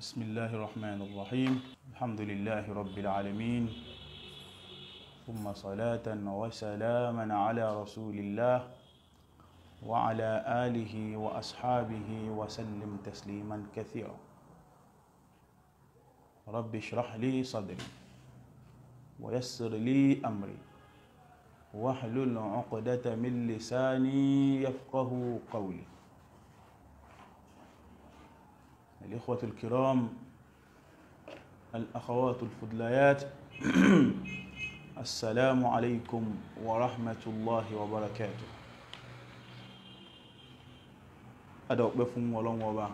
بسم الله الرحمن الرحيم الحمد لله رب العالمين ثم صلاة وسلاما على رسول الله وعلى آله وأصحابه وسلم تسليما كثيرا رب اشرح لي صدري ويسر لي أمري واحلل عقدة من لساني يفقه قولي الإخوة الكرام الأخوات الفضليات السلام عليكم ورحمة الله وبركاته adọ̀pẹ́ fún ọlọ́run ọba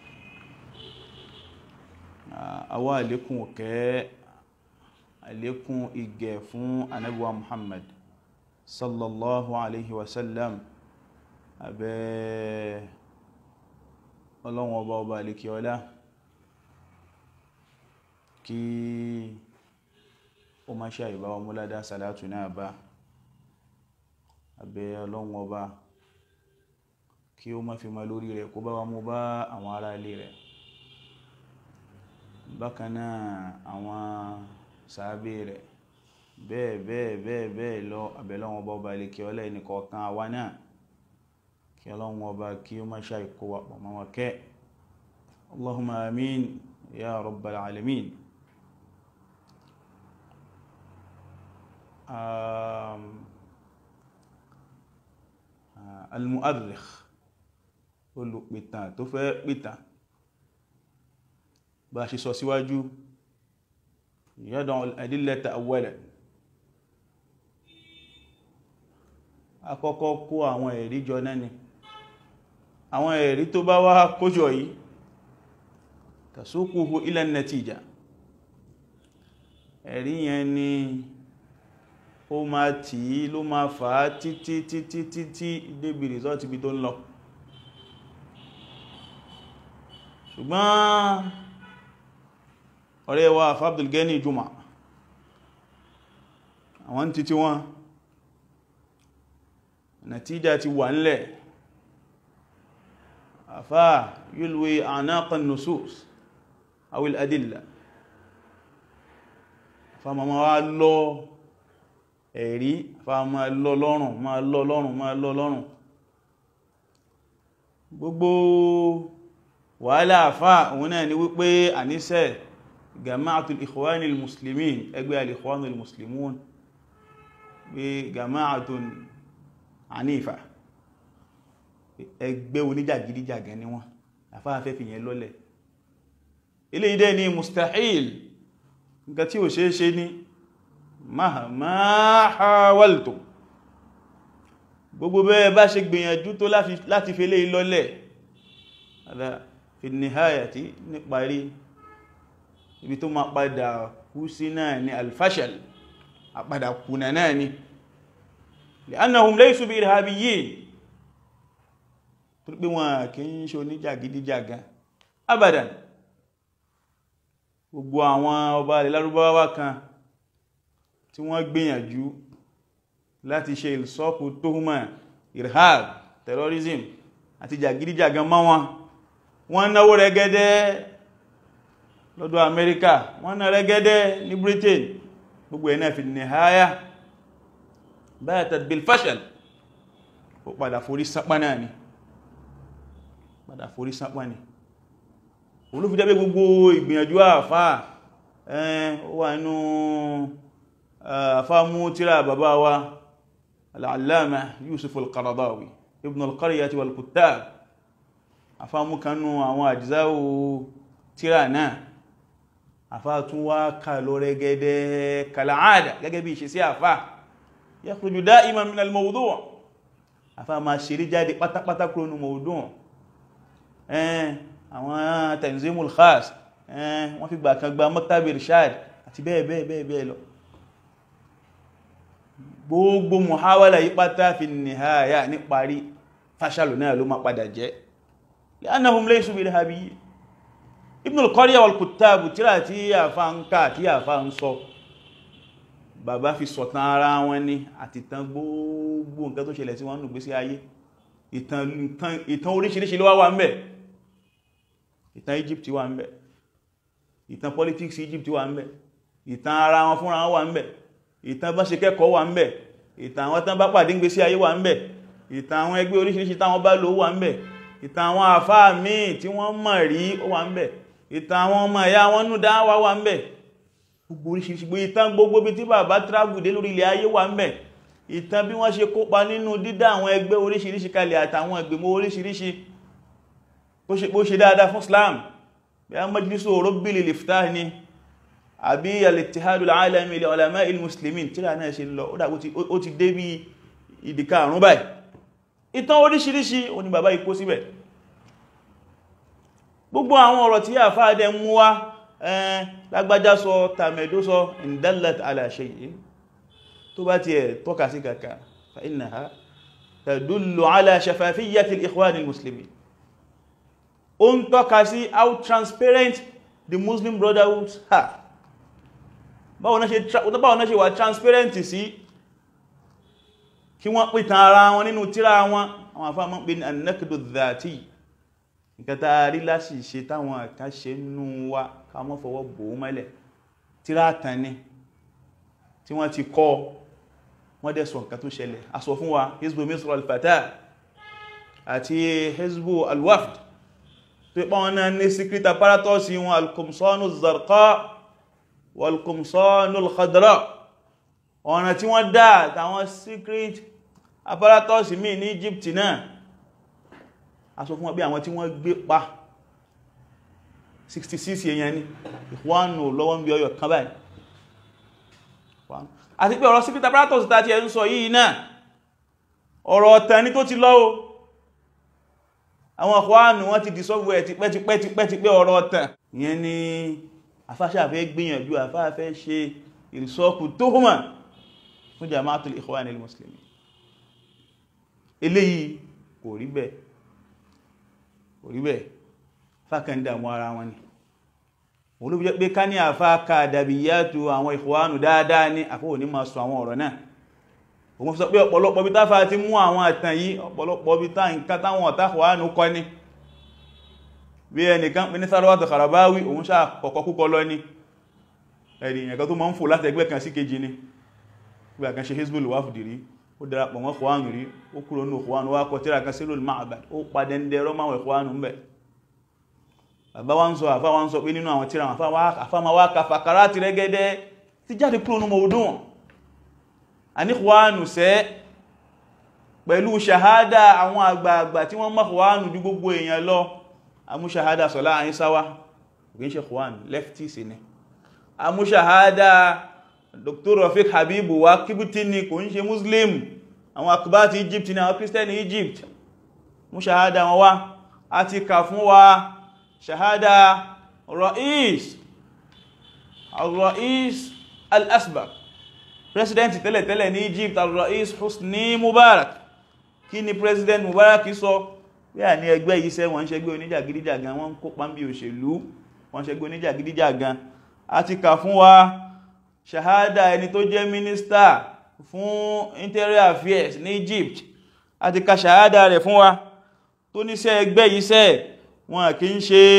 àwa àlékún ọ̀kẹ́ àlékún ìgẹ̀ fún anábíwa Muhammad sallallahu alaihi wasallam abẹ́ ọlọ́run ọba ọba àlékí ọlá kí ó má ṣe àìbá wa múládá salatu náà bá abẹ́ ọlọ́run ọba kí ó má fi ma lórí rẹ̀ kó bá wa mú bá àwọn ará ilé rẹ̀ bákanáà àwọn sàábé rẹ̀ bẹ́ẹ̀ bẹ́ẹ̀ bẹ́ẹ̀ bẹ́ẹ̀ lọ abẹ́lọ́wọ́n ọba ọba ilẹ̀kẹ́ ọlá ẹnìkọ̀ọ̀kan àwa náà kí ọlọ́run ọba kí ó má ṣàìkó wa pọ̀ mọ́ kẹ́ Allahumma amin ya rabbal alamin um, uh, al-mu'arrikh olùpìtàn tó fẹ́ pìtàn bá ṣe sọ síwájú yad'u al-adillata awwalan àkọ́kọ́ kó àwọn ẹ̀rí jọ náà ni àwọn ẹ̀rí tó bá wá kójọ yìí tasuquhu ila an-natija ẹ̀rí yẹn ni ó máa tí ló máa fà á títí títí títí débi rìsọ́tì bí tó ń lọ ṣùgbọ́n ọ̀rẹ́ wa Abdul Gani Juma àwọn títí wọn nàtíjà ti wà nílẹ̀ àfá yulwi anaqan nusus awil adilla àfá ma wá lọ ẹ̀rí àfá ma lọ lọ́rùn ma lọ lọ́rùn ma lọ lọ́rùn gbogbo wàhálà àfá òun náà ni wípé àníṣẹ́ jama'atul ikhwanil muslimin ẹgbẹ́ al-ikhwanil muslimun bí jama'atun ànífà ẹgbẹ́ oníjàgídíjàgẹ́ ní wọ́n àfáàfẹ́ fi yẹn lọ́lẹ̀ ilé ìdẹ́ ni mustahil nǹkan tí ò ṣe é ṣe ní mahama hawaltum gbogbo bẹ́ẹ̀ bá ṣe gbìyànjú tó láti fi lé lọ́lẹ̀ fi nihayati níparí ibi tó ma padà kú sí náà ni alfashal àpadà kùnà náà ni li'annahum laysu bi irhabiyyin tó pé wọn kì í ṣe oníjàgídíjàgan abadan gbogbo àwọn ọba ilẹ̀ lárúbáwá kan tí wọ́n gbìyànjú láti ṣe ìsọ́pù tóhùmà irhab terrorism àti jàgídíjàgan mọ́ wọn wọ́n náwó rẹ̀gẹ́dẹ́ lọ́dọ̀ Amẹ́ríkà wọ́n ná rẹ̀gẹ́dẹ́ ní Britain gbogbo ẹ̀ náà fi nìháyà batat bil fashal ó padà forí sápá náà ni padà forí sápá ni olúfi jẹ́ gbogbo ìgbìyànjú àfá ẹn ó wà nínú àfá mú tíra bàbá wa al-allama Yusuf al-Qaradawi ibn al-Qaryati wal-Kuttab àfá mú kanú àwọn àjízáwò tíra náà àfá tún wá kà lọ rẹ̀gẹ́dẹ́ kal'ada gẹ́gẹ́ bí ìṣe sí àfá yakhruju da'iman min al-mawdu' àfá ma ṣeré jáde pátápátá kúrò ní mawdu' ẹn àwọn tanzimul khas ẹn wọ́n fi gbà kan gba maktab irshad àti bẹ́ẹ̀ bẹ́ẹ̀ bẹ́ẹ̀ bẹ́ẹ̀ lọ gbogbo muhawala yí pátá fi nìhaya ní parí fásàlù náà ló ma padà jẹ́ li'annahum laysu bil irhabiyyin ibn al-Qarya wal-Kuttab tíra tí àfá ń ká tí àfá ń sọ bàbá fi sọ̀tàn ara wọn ní àti tán gbogbo nǹkan tó ṣẹlẹ̀ sí wọn nù gbé sí ayé ìtàn oríṣiríṣi ló wá wà ń bẹ̀ ìtàn Egypt wà ń bẹ̀ ìtàn politics Egypt wà ń bẹ̀ ìtàn ara wọn fúnra wọn wà ń bẹ̀ ìtàn bá ṣe kẹ́kọ̀ọ́ wà ń bẹ̀ ìtàn àwọn tán bá pàdé ń gbésí ayé wà ń bẹ̀ ìtàn àwọn ẹgbẹ́ oríṣiríṣi táwọn bá lò wà ń bẹ̀ ìtàn àwọn àfáà míì tí wọ́n mọ̀ rí ó wà ń bẹ̀ ìtàn àwọn ọmọ ẹ̀yà wọn nú dáwà wà ń bẹ̀ gbogbo oríṣiríṣi gbogbo ìtàn gbogbo bí tí bàbá travel dé lórí ilẹ̀ ayé wà ń bẹ̀ ìtàn bí wọ́n ṣe kópa nínú dídá àwọn ẹgbẹ́ oríṣiríṣi kalẹ̀ àtàwọn ìgbìmọ̀ oríṣiríṣi bó ṣe dáadáa fún Islam bí a majlisu Rabbil Iftah ni àbí al-Ittihadul Alami li Ulama'il Muslimin tí ra náà ṣe lọ ó ti dé bí ìdíkà àrùn báyìí ìtàn oríṣiríṣi ó ní bàbá ikó síbẹ̀ gbogbo àwọn ọ̀rọ̀ tí àfáàdẹ mú wá ẹn lágbájá sọ tàmẹ̀dó sọ in dallat ala shay'in tó bá ti ẹ̀ tọ́ka sí kàkà fa innaha tadullu ala shafafiyyati al-ikhwan al-muslimin ó ń tọ́ka sí how transparent the Muslim Brotherhood are báwọn náà ṣe wà transparent sí kí wọ́n pìtàn ara wọn nínú tírà wọn àwọn àfáà mọ́ pé ní an-naqdu dhati nǹkan tá rí láti ṣe táwọn àkáṣe nú wa ká mọ́ fọwọ́ bò ó mẹ́lẹ̀ tírà tàn ní tí wọ́n ti kọ́ wọ́n dẹ̀ sọ nǹkan tó ṣẹlẹ̀ a sọ fún wa hezbo misr al-fatah àti hezbo al-wafd tó pọ́ wọn náà ní secret apparatus wọn al-qumsanu zarqa wal-qumsanu al-khadra ọ̀nà tí wọ́n dá àtàwọn secret apparatus mi ní Egypt náà a sọ fún wọn bí àwọn tí wọ́n gbé pa 66 èèyàn ní ìwọ̀nù lọ́wọ́ ń bí ọyọ̀ kan báyìí àti pé ọ̀rọ̀ secret apparatus tàbí ẹ̀ ń sọ yìí náà ọ̀rọ̀ ọ̀tẹ̀ ní tó ti lọ́wọ́ àwọn ọ̀kwánù wọ́n ti dissolve ẹ̀ tipẹ́tipẹ́tipẹ́ ọ̀rọ̀ ọ̀tẹ̀ ìyẹn ni afáṣàfẹ́ gbìyànjú afáfẹ́ ṣe ìrìsọ́kù tó hùmà fún jama'atul ikhwanil muslimin eléyìí kò rí bẹ́ẹ̀ kò rí bẹ́ẹ̀ fákàndà mọ́ ara wọn ni wọ́n ló bí jẹ́ pé ká ní àfáàkà dàbíyàtò àwọn ìkwánù dáadáa ní àfóò ní máa sọ àwọn ọ̀rọ̀ náà òun sọ pé ọ̀pọ̀lọpọ̀ bí táfà ti mú àwọn àtàn yìí ọ̀pọ̀lọpọ̀ bí tá nǹkan táwọn ọ̀tákwánù kọ́ ní bí ẹnìkan pín ní Sarwatu Kharabawi òun sáà kọ̀kọ́ kúkọ lọ ní ẹ̀rì ìyẹ̀kan tó máa ń fò láti ẹgbẹ́ kan sí kejì ní gbà kan ṣe Hizbul Wafd rí ó darapọ̀ mọ́ Ikhwanu rí ó kúrò ní Ikhwanu wá kọ tíra kan Sirrul Ma'bad ó padà ń dẹrọ máwọn Ikhwanu ń bẹ̀ bàbá wá ń sọ àfá wá ń sọ pé nínú àwọn tíra àfá ma wá ka fàkàrà ti rẹ́gẹ́dẹ́ ti jáde kúrò nínú ọdún wọn a ní Ikhwanu sẹ́ pẹ̀lú ṣàhádà àwọn àgbààgbà tí wọ́n mọ́ Ikhwanu ju gbogbo èèyàn lọ amú ṣàhádà Sọlá Àyísáwá kìí ṣe Ikhwanu leftist ni amú ṣàhádà Dr. Rafiq Habibu wa kíbútí ni kò ń ṣe Muslim àwọn akubati Egypt ni àwọn Christian Egypt mú ṣàhádà wọn wá a ti kà fún wa ṣàhádà Ra'is al-Ra'is al-Asbaq president tẹ́lẹ̀tẹ́lẹ̀ ní Egypt al-Ra'is Hosni Mubarak kí ni president Mubarak sọ bí à ní ẹgbẹ́ yìí sẹ́ wọ́n ṣẹgbẹ́ oníjàgídíjàgan wọ́n kópa ń bí òṣèlú wọ́n ṣẹgbẹ́ oníjàgídíjàgan a ti kà fún wa ṣàhádà ẹni tó jẹ́ mínísítà fún interior affairs ní Egypt a ti ka ṣàhádà rẹ̀ fún wa tó níṣẹ́ ẹgbẹ́ yìí sẹ́ wọn kì í ṣe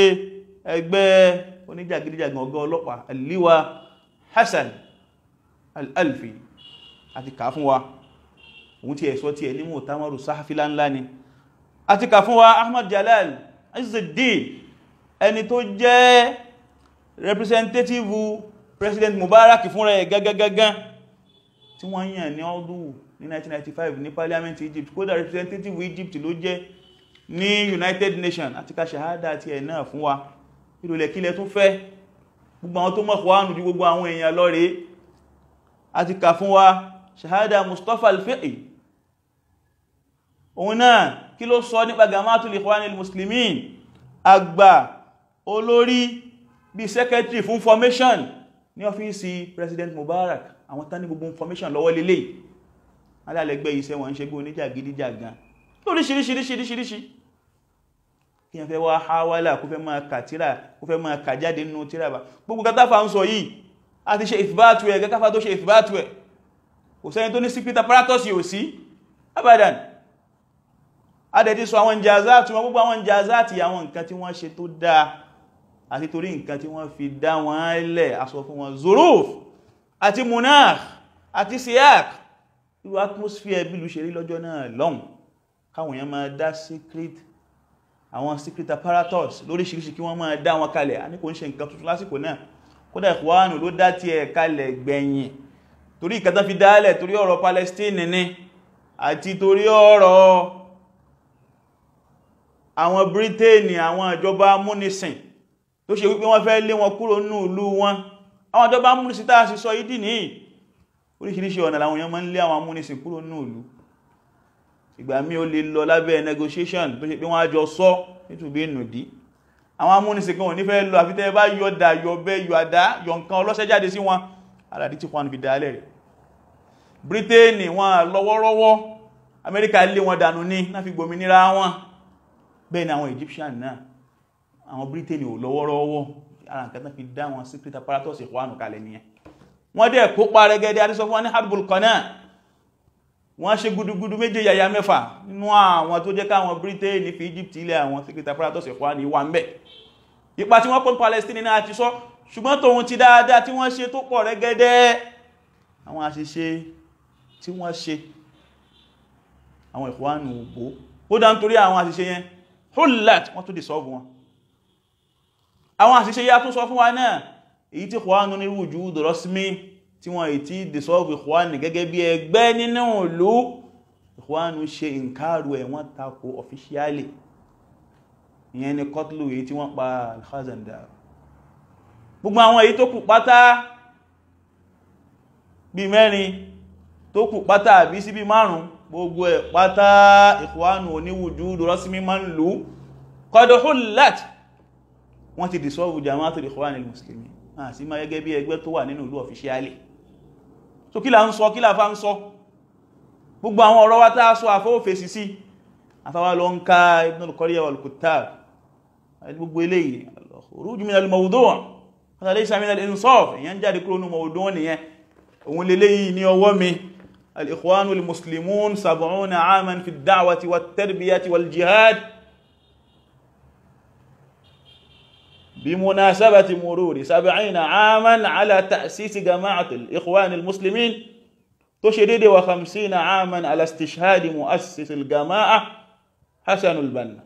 ẹgbẹ́ oníjàgídíjàgan ọgá ọlọ́pàá Aliwa Hassan al-Alfi a ti kà fún wa òun tí ẹ̀sọ́ tí ẹ ní mọ̀tàmọ́rù sáfílá ńlá ni a ti kà fún wa Ahmad Jalal Izzuddin ẹni tó jẹ́ representative president Mubarak fún rẹ̀ gagagagan tí wọ́n yàn ní ọdún ní 1995 ní parliament Egypt kódà representative Egypt ló jẹ́ ní United Nations àti ká ṣàhádà àti ẹ̀ náà fún wa ìrọ̀lẹ̀ kílẹ̀ tún fẹ́ gbogbo àwọn tó mọ̀ wánù ju gbogbo àwọn èèyàn lọ rẹ̀ àti kà fún wa ṣàhádà Mustafa al-Fiqi òun náà kí ló sọ nípa Jama'atul Ikhwanil Muslimin àgbà olórí bí secretary fún formation ní ọ́fíìsì president Mubarak àwọn tán ní gbogbo information lọ́wọ́ lélẹ̀ alálẹ́gbẹ́ iṣẹ́ wọn ń ṣe gbé oníjàgídíjàgan lóríṣiríṣiríṣiríṣi kí yẹn fẹ́ wá hawala kó fẹ́ máa kà tíra kó fẹ́ máa kà jáde nínú tíra bá gbogbo katáfà ń sọ yìí a ti ṣe ìfìbátù ẹ̀ gẹ́káfà tó ṣe ìfìbátù ẹ̀ kò sẹ́ni tó ní secret apparatus yóò sí abadan a dẹ̀ ti sọ àwọn jazaati wọn gbogbo àwọn jazaati àwọn nǹkan tí wọ́n ṣe tó dáa àti torí nǹkan tí wọ́n fi dá wọn lẹ̀ aṣọ fún wọn zuruf àti munakh àti siyak irú atmosphere bí ìlú ṣe rí lọ́jọ́ náà lọ́hùn káwọn èèyàn máa dá secret àwọn secret apparatus lóríṣiríṣi kí wọ́n máa dá wọn kalẹ̀ a ní kò ń ṣe nǹkan tuntun lásìkò náà kódà Ikhwanu ló dá ti ẹ̀ kalẹ̀ gbẹ̀yìn torí ìkẹta fi dálẹ̀ torí ọ̀rọ̀ Palestine ni àti torí ọ̀rọ̀ àwọn Britain àwọn ìjọba amúnisìn tó ṣe wípé wọ́n fẹ́ lé wọn kúrò nínú ìlú wọn àwọn ìjọba amúnisìn tàà sí sọ ìdí ní oríṣiríṣi ọ̀nà làwọn èèyàn máa ń lé àwọn amúnisìn kúrò nínú ìlú ìgbà mí ó lè lọ lábẹ́ negotiation tó ṣe pé wọ́n á jọ sọ nítùbí nùdí àwọn amúnisìn kan ò ní fẹ́ lọ àfitẹ́ bá yọ dà yọ bẹ́ yọ àdá yọ nǹkan ọlọ́ṣẹ́ jáde sí wọn aládí tí wọ́n fi dálẹ̀ rẹ̀ Britain wọn lọ́wọ́rọ́wọ́ Amẹ́ríkà lé wọn dànù ní náà fi gbòmìnira wọn bẹ́ẹ̀ ni àwọn Egyptian náà àwọn Britain ò lọ́wọ́rọ́wọ́ ara nǹkan tán fi dá wọn secret apparatus Ikhwanu kalẹ̀ nìyẹn wọ́n dẹ̀ kópa rẹ̀gẹ́dẹ́ adísọ fún wọn ní Harbul Qana wọ́n ṣe gudugudu méje yàyà mẹ́fà nínú àwọn tó jẹ́ káwọn Britain fi Egypt ilẹ̀ àwọn secret apparatus Ikhwani wà ń bẹ̀ ipa tí wọ́n pọ́n Palestine náà ti sọ ṣùgbọ́n tóhun ti dáadáa tí wọ́n ṣe tó pọ̀ rẹ̀gẹ́dẹ́ àwọn àṣìṣe tí wọ́n ṣe àwọn Ikhwanu ògbó ó dá nítorí àwọn àṣìṣe yẹn hullat wọ́n tó dissolve wọn àwọn àṣìṣe yá tún sọ fún wa náà èyí tí Ikhwanu ní wujud rasmi tí wọ́n èyí tí dissolve Ikhwanu gẹ́gẹ́ bí ẹgbẹ́ nínú ìlú Ikhwanu ṣe ìǹkàrù ẹ̀ wọ́n tako officially ìyẹn ni kọtlù èyí tí wọ́n pa al-Khazandar gbogbo àwọn èyí tó kù pátá bí mẹ́rin tó kù pátá àbí sí bí márùn gbogbo ẹ̀ pátá Ikhwanu oníwùjú rasmi ma ń lú qad hullat wọ́n ti dissolve Jama'atul Ikhwanil Muslimin àti ma gẹ́gẹ́ bí ẹgbẹ́ tó wà nínú ìlú ọ̀fíṣíálì so kí la ń sọ kí la fa ń sọ gbogbo àwọn ọ̀rọ̀ wa tá sọ àfọ́fèsì sí afáwà lọ ń ká Ibn al-Qaryah wal-Kuttab gbogbo eléyìí al-khuruj min al-mawdu' hada laysa min al-insaf èyàn jáde kúrò ní mawdu' nìyẹn òun lélẹ́yìí ní ọwọ́ mi al-Ikhwanu al-Muslimun sab'una 'aman fi ad-da'wati wat-tarbiyati wal-jihad بمناسبة مرور سبعين عاما على تأسيس جماعة الإخوان المسلمين تشدد وخمسين عاما على استشهاد مؤسس الجماعة حسن البنا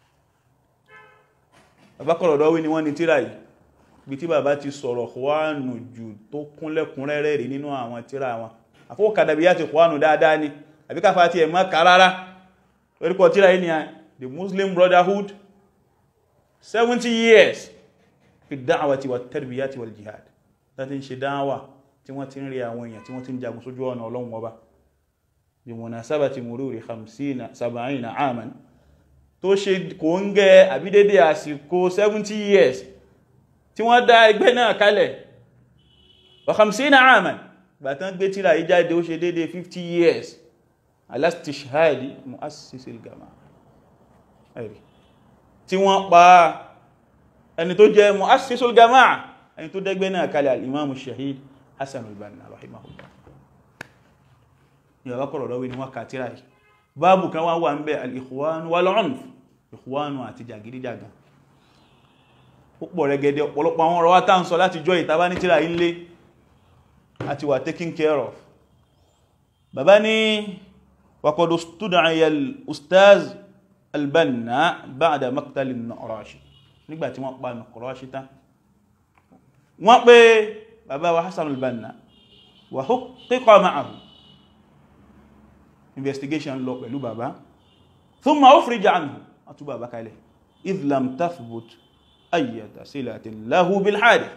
abákọ̀rọ̀ lọ́wọ́ ni wọ́n ni tíra yìí bí tí bàbá ti sọ̀rọ̀ Ikhwanu jù tó kúnlẹ̀kúnrẹ́rẹ́ rí nínú àwọn tíra wọn àfókàdàbí yá ti Ikhwanu dáadáa ni àbíkáfà ti ẹ̀mọ́ kàrára orúkọ tíra yìí ni the Muslim Brotherhood 70 years fi dáwàtí wà tarbiyati wal jihad láti ń ṣe dáwà tí wọ́n ti ń rí àwọn èèyàn tí wọ́n ti ń jagun sójú ọ̀nà Ọlọ́run Ọba bí munasabati mururi 50 70 aman tó ṣe kò ń gẹ àbídédé àsìkò 70 years tí wọ́n dá ẹgbẹ́ náà kalẹ̀ wa 50 aman bàtán gbé tíra yìí jáde ó ṣe dédé 50 years alastishhadi muassisil jama'a ẹ̀rí tí wọ́n pa ẹni tó jẹ́ muassisul jama'a ẹni tó dẹ́gbẹ́ náà kalẹ̀ al-imamu shahid hassan al-banna rahimahullah ni ọ̀rọ̀ kọ̀rọ̀ lọ́wọ́ ni wọ́n kà tíra yìí báàbù kan wá wà ń bẹ al-ikhwan wal-unf ikhwanu àti jàgídíjàgan púpọ̀ rẹ̀gẹ̀dẹ̀ ọ̀pọ̀lọpọ̀ àwọn ọ̀rọ̀ wá tá ń sọ láti jọ ìtàbá ní tíra ilé àti wà taking care of bàbá ní waqad stud'iya al-ustaz al-banna ba'da maqtal an-Naqrashi nígbàtí wọ́n pa Naqrashi tán wọ́n pé bàbá wa Hassan al-Banna wa hukkiqa ma'ahu investigation lọ pẹ̀lú bàbá thumma ukhrija anhu àtú bàbá kalẹ̀ idh lam tathbut ayyata silatin lahu bil hadith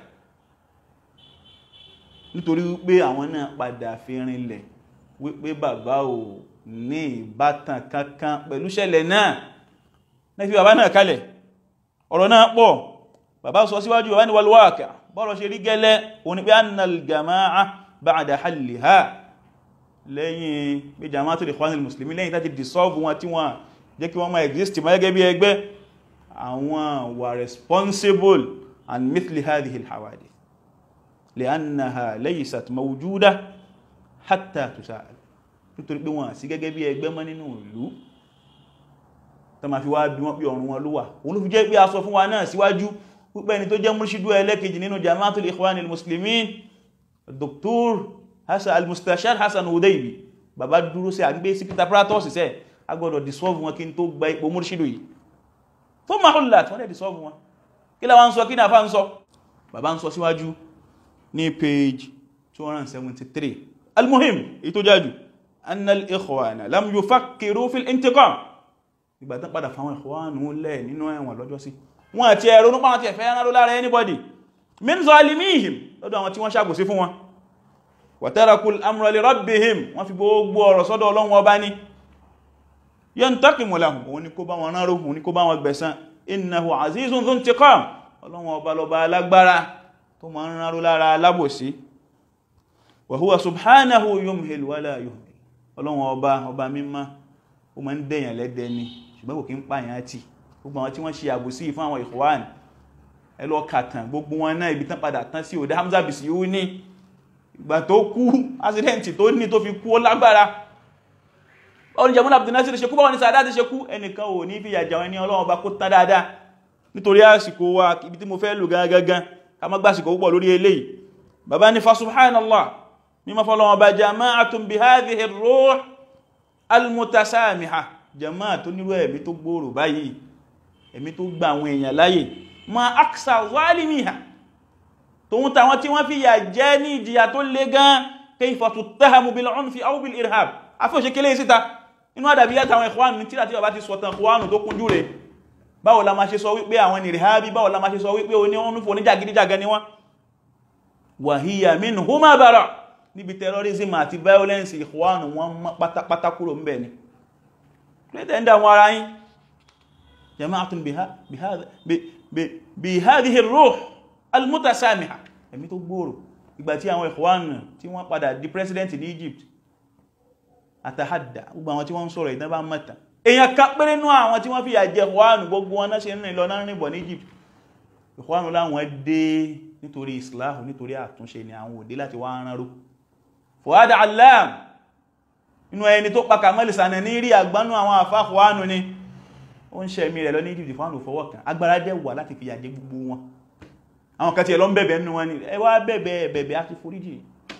nítorí wípé àwọn náà padà fi rinlẹ̀ wípé bàbá ò ní ìbátan kankan pẹ̀lú ṣẹlẹ̀ náà náà fi bàbá náà kalẹ̀ ọ̀rọ̀ náà pọ̀ bàbá sọ síwájú bàbá ní wal waqi' bọ́rọ̀ ṣe rí gẹ́lẹ́ òní pé annal jama'a ba'da halliha lẹ́yìn pé jama'atul ikhwanil muslimin lẹ́yìn tàbí dissolve wọn tí wọ́n jẹ́ kí wọ́n máa exist ma gẹ́gẹ́ bí ẹgbẹ́ àwọn wà responsible an mithli hadhihi al-hawadith li'annaha laysat mawjuda hatta tusa'al nítorí pé wọ́n sí gẹ́gẹ́ bí ẹgbẹ́ mọ́ nínú ìlú tó ma fi wá bí wọ́n pí ọ̀run wọn ló wà òun ló fi jẹ́ pé a sọ fún wa náà síwájú púpẹ́ ni tó jẹ́ múrṣídú ẹlẹ́kejì nínú jama'atul ikhwan al-muslimin dr hassan al-mustashar hassan udaibi bàbá dúró sí àgbé sí peter pratos sẹ́ agbọ́dọ̀ dissolve wọn kí n tó gba ipò múrṣídú yìí tó ma hùlá tí wọ́n lè dissolve wọn kí láwọn ń sọ kí ní àfá ń sọ bàbá ń sọ síwájú ní page 273 al-muhim èyí tó jájú anna al-ikhwana lam yufakkiru fil intiqam ìgbà tán padà fáwọn ikhwanu lẹ̀ nínú ẹ̀wọ̀n lọ́jọ́ sí wọn àti ẹ̀rọ nípa àti ẹ̀fẹ́ ẹ̀rọ lára anybody min zalimihim lọ́dọ̀ àwọn tí wọ́n ṣàgbòsí fún wọn wa tarakul amra li rabbihim wọ́n fi gbogbo ọ̀rọ̀ sọ́dọ̀ Ọlọ́run ọba ní yantaqimu lahum òun ni kó bá wọn rán rógùn ní kó bá wọn gbẹ̀san innahu azizun dhu intiqam Ọlọ́run ọba lọba alágbára tó ma ń rán ró lára alábòsí wa huwa subhanahu yumhil wala yuhmil Ọlọ́run ọba ọba mímọ́ ó ma ń dẹ̀yàn lẹ́dẹ̀ ni ṣùgbọ́n kò kí ń pààyàn àti gbogbo àwọn tí wọ́n ṣe àbòsí fún àwọn Ikhwan ẹlọ kàtàn gbogbo wọn náà ibi tán padà tán sí òdá Hamza Bisiuni ìgbà tó kú accident tó ní tó fi kú ó lágbára báwọn Jamal Abdul Nasir ṣe kú báwọn ní Sadat ṣe kú ẹnìkan ò ní fi yàjà wọn ní Ọlọ́run bá kó tán dáadáa nítorí àsìkò wa ibi tí mo fẹ́ lò gangan ká má gbásìkò púpọ̀ lórí eléyìí bàbá ní fa subhanallah mímọ́ fọ́lọ́wọ́n bá jama'atun bi hadhihi ar-ruh al-mutasamiha jama'a tó nírú ẹ̀mí tó gbòòrò báyìí ẹ̀mí tó gba àwọn èèyàn láyè ma aksa zalimiha tó ń tàwọn tí wọ́n fi yà jẹ́ ní ìjìyà tó lé gan kayfa tuttahamu bil unfi aw bil irhab afẹ́ òṣèkélé síta inú àdàbí àtàwọn ikhwanu ní tíra tí bàbá ti sọ̀tàn ikhwanu tó kúnjú rẹ̀ báwo la máa ṣe sọ wípé àwọn ní irhabi báwo la máa ṣe sọ wípé oní ọ̀nà fún oníjàgídíjàgan ni wọ́n wa hiya minhuma bara níbi terrorism àti violence ikhwanu wọn pátápátá kúrò ń bẹ̀ ni lẹ́tẹ̀ ń dà wọn ara yín jama'atun bí hadhihi ar-ruh al-mutasamiha ẹ̀mí tó gbòòrò ìgbà tí àwọn ikhwan tí wọ́n padà di president ní Egypt àtàhàdà gbogbo àwọn tí wọ́n ń sọ̀rọ̀ ìdán bá mẹ́ta èyàn ká péré nú àwọn tí wọ́n fi yà jẹ ikhwan gbogbo wọn náà ṣe rìn lọ náà rìn bọ̀ ní Egypt ikhwan láwọn dé nítorí islahu nítorí àtúnṣe ni àwọn òdé láti wá rán ró Fuad Allam inú ẹni tó pa Kamal Sànà ní rí àgbánú àwọn àfáàkùwánù ni ó ń ṣẹ̀mí rẹ̀ lọ ní Egypt fún àwọn òfọwọ́ kan agbára dẹ̀ wà láti fi yàjẹ́ gbogbo wọn àwọn kan tí ẹ lọ ń bẹ̀bẹ̀ nínú wọn ni ẹ wá bẹ̀bẹ̀ bẹ̀bẹ̀ àti foríjì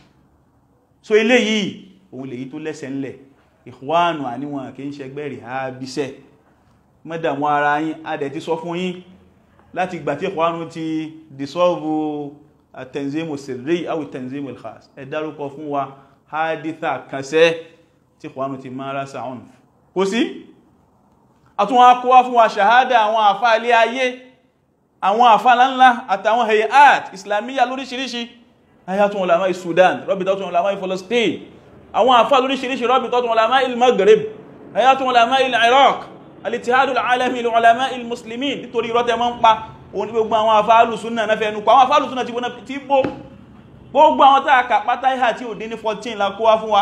so eléyìí òun lèyí tó lẹ́sẹ̀ ńlẹ̀ ìkwánù àníwọ̀n kí ń ṣẹgbẹ́ rí àbíṣẹ́ mẹ́dàmú ara yín adẹ̀ ti sọ fún yín láti ìgbà tí ìkwánù ti dissolve tanzimu sirri awi tanzimu al-khas ẹ dárúkọ fún wa haditha kansẹ́ tí ìkwánù ti máa rásà ọ̀nà kò sí àtúnwà kọwà fún wa ṣàhádà àwọn àfá ilé ayé àwọn àfá ńlá àtàwọn hayat islamiyya lóríṣiríṣi hayatun ulama Sudan rabitatu ulama Palestine àwọn àfá lóríṣiríṣi rabitatu ulama il-Maghrib hayatun ulama il-Iraq al-ittihad al-alami li ulama il-muslimin nítorí rọ́tẹ̀ mọ́ ń pa òun gbogbo àwọn àfá alùsúnnà náà fẹ́ nukọ àwọn àfá alùsúnnà ti bó gbogbo àwọn tààkà pátá ìhà tí ò dín ní 14 la kó wá fún wa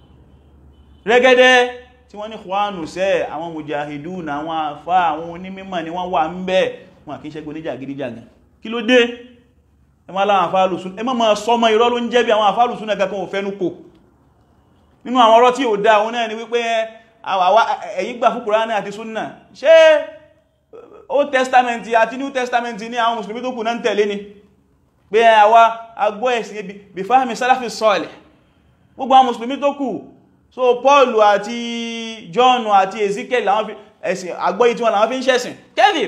rẹ́gẹ́dẹ́ tí wọ́n ní kwánù sẹ́ àwọn mujahidun àwọn àfá àwọn onímímọ̀ ni wọ́n wà ń bẹ́ wọn kìí ṣẹ́gbẹ́ oníjà gíríjàgàn kí ló dé ẹmọ́ aláwọn àfáàlùsún ẹmọ́ ma sọmọ irọ́ ló ń jẹ́ bí àwọn àfáàlùsún ẹgbẹ́ kan ò fẹ́nu kò nínú àwọn ọ̀rọ̀ tí ò dá àwọn náà ni wípé ẹ̀yin gbà fún Kùránì àti súnnà ṣé Old Testament àti New Testament ní àwọn mùsùlùmí tó kù náà ń tẹ̀lé ni pé àwa agbọ́ ẹ̀sìn bí fáhàmì sálàfì sọ́ọ̀lẹ̀ gbogbo àwọn mùsùlùmí tó kù so Paul àti John àti Ezekiel làwọn fi ẹ̀sìn àgbọ́yí tí wọ́n làwọn fi ń ṣẹ̀sìn kẹ́fì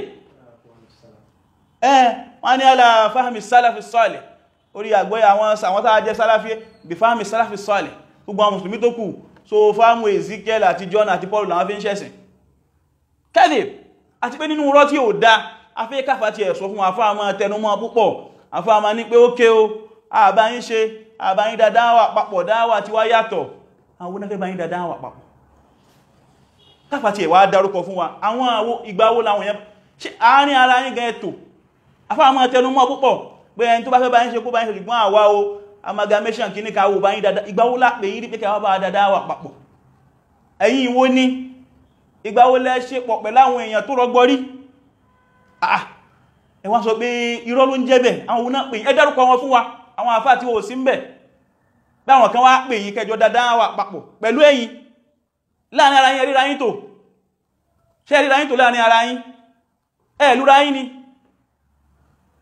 ẹ́ wọ́n ní ala fahmi sálàfì sọ́ọ̀lẹ̀ orí àgbọ́yí àwọn àwọn tàà jẹ́ sálàfì bí fahmi sálàfì sọ́ọ̀lẹ̀ gbogbo àwọn mùsùlùmí tó kù so fáàmù Ezekiel àti John àti Paul làwọn fi ń ṣẹ̀sìn kẹ́fì àti pé nínú rọ́ tí ò dá afẹ́ káfà ti ẹ̀sọ́ fún afáàmà tẹnumọ́ púpọ̀ afáàmà ní pé ókè o àbáyín ṣe àbáyín dáadáa papọ̀ dáwà tí wá yàtọ̀ àwọn onáfẹ́ báyín dáadáa wà papọ̀ káfà tí ẹ̀wà dárúkọ fún wa àwọn ìgbàwó láwọn yẹn ṣe àárín ara yín gan ẹ̀tò afáàmà tẹnumọ́ púpọ̀ pé ẹni tó bá fẹ́ báyín ṣe kó báyín ṣe ṣùgbọ́n àwa o amalgamation kí ní ká wò báyín dáadáa ìgbàwó lápè yí rí pé káwà bá dáadáa wà papọ̀ ẹ̀yin wo ní ìgbàwó lẹ́ ṣe pọ̀ pẹ̀láwọn èèyàn tó rọgbọrí ah ẹ wá sọ pé irọ́ ló ń jẹ́ bẹ̀ àwọn òun náà pè ẹ dárúkọ wọn fún wa àwọn àfáà tí ó sí ń bẹ̀ báwọn kan wá pè yí kẹjọ dáadáa wà papọ̀ pẹ̀lú ẹ̀yin láàrin ara yín ríra yín tó ṣe ríra yín tó láàrin ara yín ẹ lúra yín ni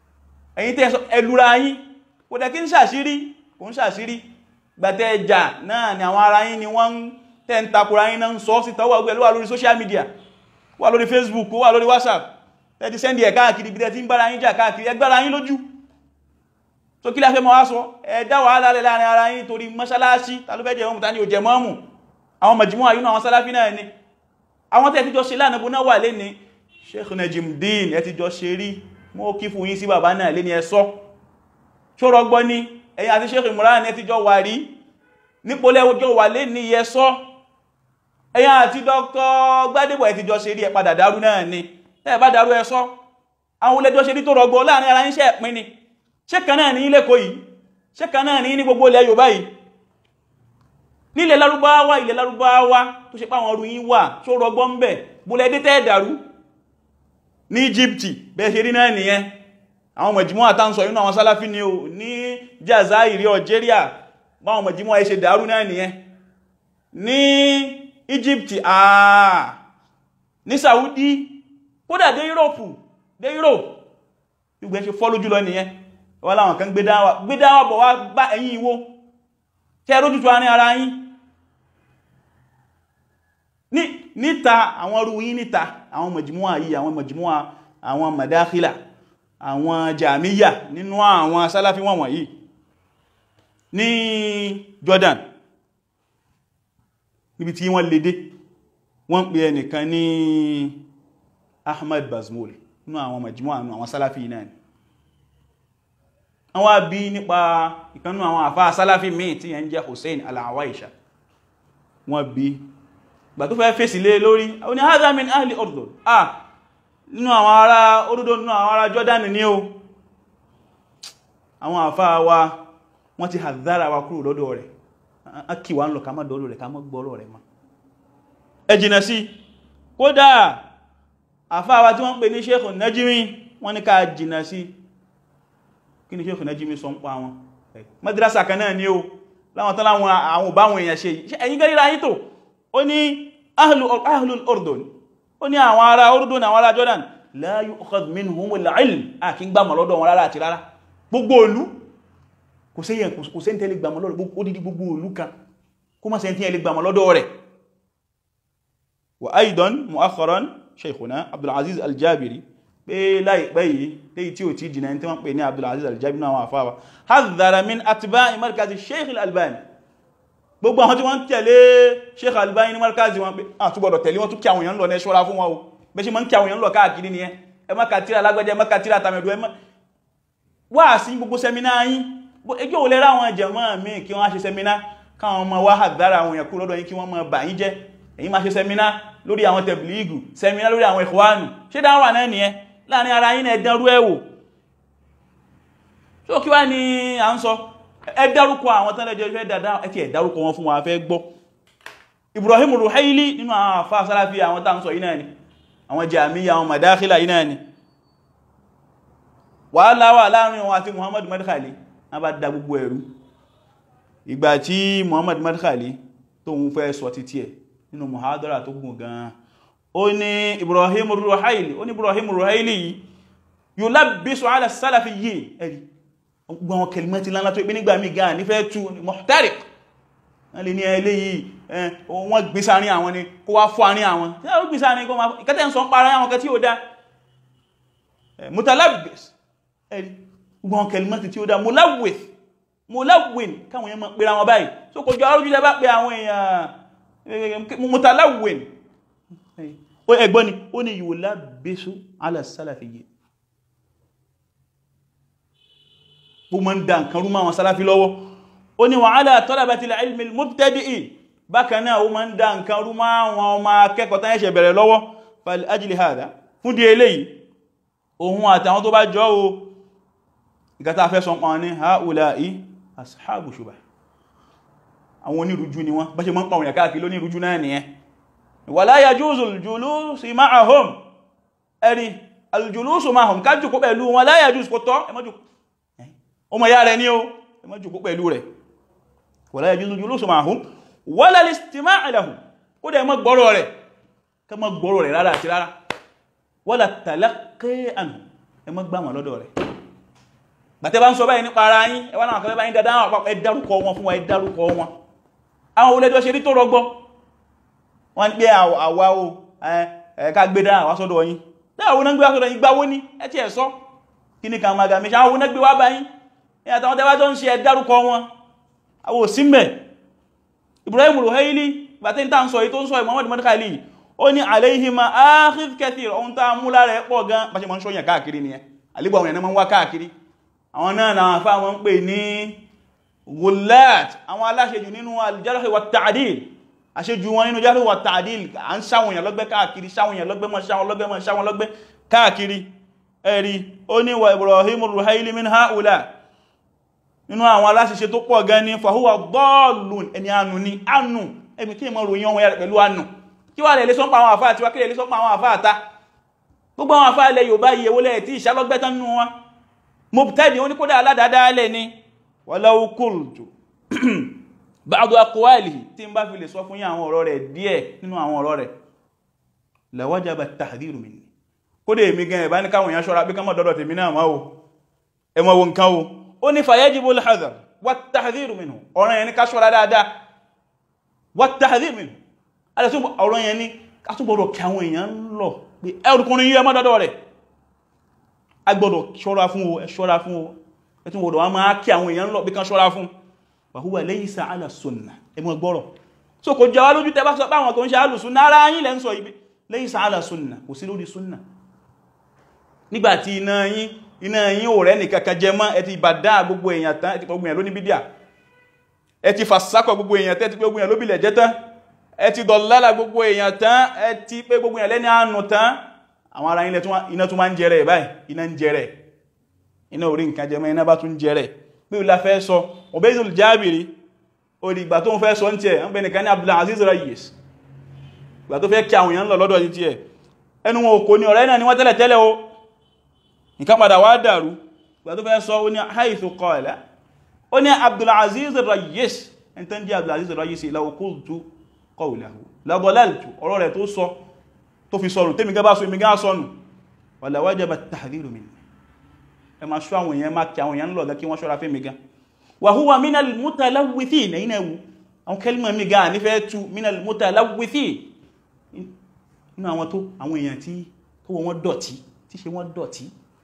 ẹ̀yin tẹ́ sọ ẹlúra yín kò dẹ̀ kí ń ṣàṣírí kò ń ṣàṣírí gbàtẹ́ ẹjà náà ni àwọn ara yín ni wọ́n ń tẹ́ ń takura yín náà ń sọ sí tọwọ́ ọgbẹ̀ ló wà lórí social media wà lórí Facebook wà lórí WhatsApp ẹ ti sẹ́ndì ẹ̀ káàkiri bí ẹ ti ń gbára yín jà káàkiri ẹ gbára yín lójú so kí la fẹ́ mọ́ wá sọ ẹ dá wàhálà lẹ́ láàrin ara yín torí mọ́ṣáláṣí ta ló fẹ́ jẹ mọ́mù ta ni ò jẹ mọ́mù àwọn mọ̀jìmọ́ àyúnà àwọn sálàfí náà ni àwọn tẹ́ ti jọ ṣe lánàá bó náà wà lé ní Sheikh Najimudeen ẹ ti jọ ṣe rí mọ́ kí fún yín sí bàbá náà lé ní ẹsọ́ ṣọ́rọ̀ gbọ́ ní ẹ̀yin àti Sheikh Imran ẹ ti jọ wà rí nípolẹ́ ọjọ́ wà lé ní ẹsọ́ ẹ̀yin àti Dr. Gbádébọ̀ ẹ ti jọ ṣe rí ẹ padà dárú náà ni tẹ́ bá dárú ẹsọ́ àwọn olẹ́jọ́ ṣe rí tó rọgbọ láàrin ara yín ṣe ẹ̀pin ni ṣé kan náà ní ilé kò yìí ṣé kan náà ní ní gbogbo ilẹ̀ Yorùbá yìí nílẹ̀ Lárúbáwá ilẹ̀ Lárúbáwá tó ṣe páwọn ọrùn yìí wà tó rọgbọ́ ń bẹ̀ búlẹ̀ dé tẹ́ dàrú ní Íjíbítì bẹ́ẹ̀ ṣe rí náà nìyẹn àwọn mọ̀jímọ́ àtàǹsọ̀ inú àwọn Sálàfí ni o ní Jazairi Algeria báwọn mọ̀jímọ́ ẹ ṣe dàrú náà nìyẹn ní Íjíbítì àà ní Saudi kódà dé Europe dé Europe gbogbo ẹ ṣe fọ́ lójú lọ nìyẹn wọ́n láwọn kan gbé dáwà bọ̀ wá bá ẹ̀yin ìwó tẹ́ rójútu àárín ara yín níta àwọn ọrú yí níta àwọn mọ̀jímúwà yìí àwọn mọ̀jímúwà àwọn madáhílà àwọn jàmíyà nínú àwọn sálàfí wọn wọ̀nyí ní Jordan níbi tí wọ́n lédé wọ́n pè ẹnìkan ní Ahmad Bazmul nínú àwọn mọ̀jímúwà àwọn sálàfí náà ni wọ́n bí nípa ìkanú àwọn àfá sálàfí míì tí yẹn jẹ́ Hussein al-Awaisha wọ́n bí gbà tó fẹ́ fèsì lé lórí ó ní hadha min ahli Urdun ah nínú àwọn ará Urdun nínú àwọn ará Jordan ní o àwọn àfá wa wọ́n ti hadhara wa kúrò lọ́dọ̀ rẹ̀ a kì wá ń lọ ká má dọ́lọ̀ rẹ̀ ká má gbọ́rọ̀ rẹ̀ ma ẹ jìnà sí kódà àfá wa tí wọ́n pè ní Sheikh Najimi wọ́n ní ká jìnà sí kí ni Sheikh Najimi sọ ń pa wọn madrasa kan náà ni o láwọn tán láwọn àwọn òbáwọn èèyàn ṣe ẹ̀yìn gẹ́ríra yìí tó ó ní ahlul Urdun ó ní àwọn ará Urdun àwọn ará Jordan la yu'khadh minhumul ilm a kí ń gbàmọ̀ lọ́dọ̀ wọn rárá àti rárá gbogbo olú kò sí yẹn kò sí tẹ́lẹ̀ gbàmọ̀ lọ́dọ̀ ó dídí gbogbo olú kan kó má sẹ́ntí ẹlẹ́ gbàmọ̀ lọ́dọ̀ rẹ̀ wa aidan mu'akharan Sheikhuna Abdul Aziz Al-Jabiri pé láìpẹ́ yìí léyìí tí ò tí jìnà tí wọ́n pè ní Abdulaziz Al-Jabi náà wọ́n àfáwà hadhara min atba'i markazi Sheikh Al-Albani gbogbo àwọn tí wọ́n tẹ̀lé Sheikh Al-Albani ní markazi wọn pé àtúgbọ̀dọ̀ tẹ̀lé wọn tún kí àwọn èèyàn lọ ní ṣọ́ra fún wọn o bẹ́ ṣe mọ́ ń kí àwọn èèyàn lọ káàkiri ni ẹ má ka tíra lágbẹ́jẹ́ ẹ má ka tíra tàmẹ̀dù ẹ má wá sí gbogbo sẹminá yín ẹjọ́ ò lẹ́rà àwọn jẹ̀mọ́ mi kí wọ́n ṣe sẹminá káwọn ọmọ wá hadhara àwọn èèyàn kúrò lọ́dọ̀ yín kí wọ́n mọ bà yín jẹ́ èyí máa ṣe sẹminá lórí àwọn tẹ̀blígù sẹminá lórí àwọn Ikhwanu ṣé dáwà náà nìyẹn láàrin ara yín ẹ̀dánrú ẹ̀wò tó kí wá ní à ń sọ ẹ̀dárúkọ àwọn tán lẹ́jọ́ fẹ́ dáadáa ẹ̀kì ẹ̀dárúkọ wọn fún wa fẹ́ gbọ́ Ibrahim Ruhaili nínú àwọn àfá Salafi àwọn tán sọ yìí náà ni àwọn Jamiya àwọn Madakhila yìí náà ni wàhálà wà láàrin wọn àti Muhammad Madkhali wọ́n bá dá gbogbo ẹ̀rú ìgbà tí Muhammad Madkhali tó ń fẹ́ sọ títí ẹ̀ nínú muhadara tó gùn gan-an ó ní Ibrahim Ruhaili ó ní Ibrahim Ruhaili yìí yóò lábísọ ala Salafi yìí ẹ̀rí gbọ́n kẹlìmọ́tí lánlá tó ìpín nígbà mí gan nífẹ́ tú muhtariq wọ́n lè ní ẹlé yìí wọ́n gbé sáàrin àwọn ni kó wá fọ́ àrin àwọn tí ó gbé sáàrin kó máa ìkẹtẹ́ ń sọ ń para àwọn kẹ tí ó dá mutalabbis ẹ̀rí gbọ́n kẹlìmọ́tí tí ó dá mulawwith mulawwin káwọn yẹn mọ́ pèrè àwọn báyìí so kò jọ arújú lẹ́bá pé àwọn èèyàn mutalawwin ẹgbọ́n ni ó ní yóò lábẹ́sù ala Salafi yìí bó mọ́ ń dá nǹkan rú máa wọn Salafi lọ́wọ́ ó ní wa ala talabatil ilmi al-mubtadi'in bákan náà ó mọ́ ń dá nǹkan rú máa wọn ọmọ akẹ́kọ̀ọ́ tán ẹ̀ṣẹ̀ bẹ̀rẹ̀ lọ́wọ́ fal ajli hadha fún di eléyìí ohun àtàwọn tó bá jọ o ìkàtà fẹ́ sọ pọ̀ ní haula'i ashabu shubha àwọn onírújú ni wọ́n bá ṣe mọ́ ń pàwọn yàkáàkì lónírújú náà nìyẹn wala yajuzu al-julusu ma'ahum ẹ̀rí al-julusu ma'ahum ká jùkú pẹ̀lú wọn la yajuzu kò tọ́ ẹmọ́jù ọmọ ya rẹ̀ ní o ẹmọ́jù kó pẹ̀lú rẹ̀ wala yajuzu al-julusu ma'ahum wala al-istima'u lahum kó dẹ̀ mọ́ gbọ́rọ̀ rẹ̀ ká mọ́ gbọ́rọ̀ rẹ̀ rárá àti rárá wala talaqqi anhum ẹmọ́ gbá wọn lọ́dọ̀ rẹ̀ gbàtẹ́ bá ń sọ báyìí nípa ara yín ẹwà náà kẹfẹ́ báyìí dáadáa àwọn àpapọ̀ ẹ dárúkọ wọn fún wa ẹ dárúkọ wọn àwọn olẹ́jọ́ ṣe rí tó rọgbọ́ wọ́n pé àwa o ẹ̀ẹ́ká gbé dáa wá sọ́dọ̀ yín dáwọn oná gbé wá sọ́dọ̀ yín gbáwó ní ẹ ti ẹ̀ sọ kí ní kan magami ṣe àwọn oná gbé wá báyìí ẹ àtàwọn tẹ́wà tó ń ṣe ẹ dárúkọ wọn àwọn òsínmẹ̀ Ibrahim Ruhaili gbàtẹ́ ń tà ń sọ yìí tó ń sọ Muhammad Madkhali ó ní alayhima akhidh kathir ohun tá mú lára ẹ̀ pọ̀ gan bá ṣe mọ́ ń ṣọ́yàn káàkiri nìyẹn àlébọ̀ àwọn ènìyàn wá káàkiri àwọn náà na àfá wọn ń pè ní gullat àwọn aláṣejù nínú al-jarh wa ta'dil àṣejù wọn nínú jarh wa ta'dil à ń sáwọn èèyàn lọ́gbẹ́ káàkiri sáwọn èèyàn lọ́gbẹ́ mọ́ sáwọn lọ́gbẹ́ mọ́ sáwọn lọ́gbẹ́ káàkiri ẹ̀rí ó ní wa Ibrahim Ruhaili min ha'ula nínú àwọn aláṣeṣe tó pọ̀ gan ní fahuwa dallun ẹni anu ní anu ẹni kí mọ́ ròyìn ọmọ yàrá pẹ̀lú anu kí wà lè lè sọ́pọ̀ àwọn àfáà tí wá kí lè lè sọ́pọ̀ àwọn àfáà ta gbogbo àwọn àfáà ilẹ̀ Yorùbá yìí ewó tí ìṣàlọ́gbẹ́tán nínú wọn mubtadi wọ́n ní kódà aládàádálẹ̀ ni walau qultu ba'du aqwalihi tí ń bá fi lè sọ fún yí àwọn ọ̀rọ̀ rẹ̀ díẹ̀ nínú àwọn ọ̀rọ̀ rẹ̀ la wajaba at-tahdhiru minni kódà èmi gan ẹ̀bá ní káwọn èèyàn ṣọ́ra bí kánmọ̀ dọ́dọ̀ tèmi náà máa o ẹmọ wo nǹkan o ó ní fayajibu al-hadhar wat-tahdhiru minhu ọ̀rọ̀ yẹn ní ká ṣọ́ra dáadáa wat-tahdhiru minhu ọ̀rọ̀ yẹn ní ká túbọ̀rọ̀ kí àwọn èèyàn lọ pé ẹrùkùnrin yí ẹmọ́ dọ́dọ̀ rẹ̀ agbọ́dọ̀ ṣọ́ra fún o ẹ̀ṣọ́ra fún o ẹ̀tún wọ̀dọ̀ wọ́n máa kí àwọn èèyàn lọ bí kan ṣọ́ra fún wàhúwà laysa ala sunna ẹmọ gbọ́rọ̀ so kò jẹ́ wá lójú tẹ́ bá sọ pé àwọn tó ń ṣe alùsùn nára yín lẹ́ ń sọ ibi laysa ala sunna kò sí lórí sunna nígbàtí iná yín iná yín ò rẹ́ nìkankan jẹ mọ́ ẹ ti bàdá gbogbo èèyàn tán ẹ ti gbogbo èèyàn lóní bídíà ẹ ti fàṣákọ̀ gbogbo èèyàn tẹ́ ti gbogbo èèyàn lóbìlẹ̀ jẹ́ tán ẹ ti dọ̀lálà gbogbo èèyàn tán ẹ ti pé gbogbo èèyàn lẹ́ni àánú tán àwọn ará ilẹ̀ iná tún máa ń jẹrẹ báyìí iná ń jẹrẹ iná orí nǹkan jẹmọ́ iná bá tún jẹrẹ bí ìlà fẹ́ sọ Ubaydul Jabiri orí ìgbà tó ń fẹ́ sọ ń tiẹ̀ ń bẹ nìkan ní Abdul Aziz Rayis ìgbà tó fẹ́ kí àwọn èèyàn lọ lọ́dọ̀ ní tiẹ̀ ẹnu wọn òkò ní ọ̀rẹ́ náà ni wọ́n tẹ́lẹ̀ tẹ́lẹ̀ o nǹkan padà wá dàrú ìgbà tó fẹ́ sọ ó ní haythu qala ó ní Abdul Aziz Rayis ẹni tán di Abdul Aziz Rayis law qultu qawlahu la dalaltu ọ̀rọ̀ rẹ̀ tó sọ tó fi sọnù tẹ́mi gẹ́bá sọ imi gá sọnù wala wajaba at-tahdhiru minni ẹ ma ṣọ́ àwọn èèyàn ma kí àwọn èèyàn lọ́gá kí wọ́n ṣọ́ra fẹ́ mi gá wa huwa minal mutalawwithin ẹ̀yìn ẹ̀wù àwọn kẹlìmọ̀ mi gá nífẹ́ tu minal mutalawwithin inú àwọn tó àwọn èèyàn tí tó wọ́n dọ̀tí tí ṣe wọ́n dọ̀tí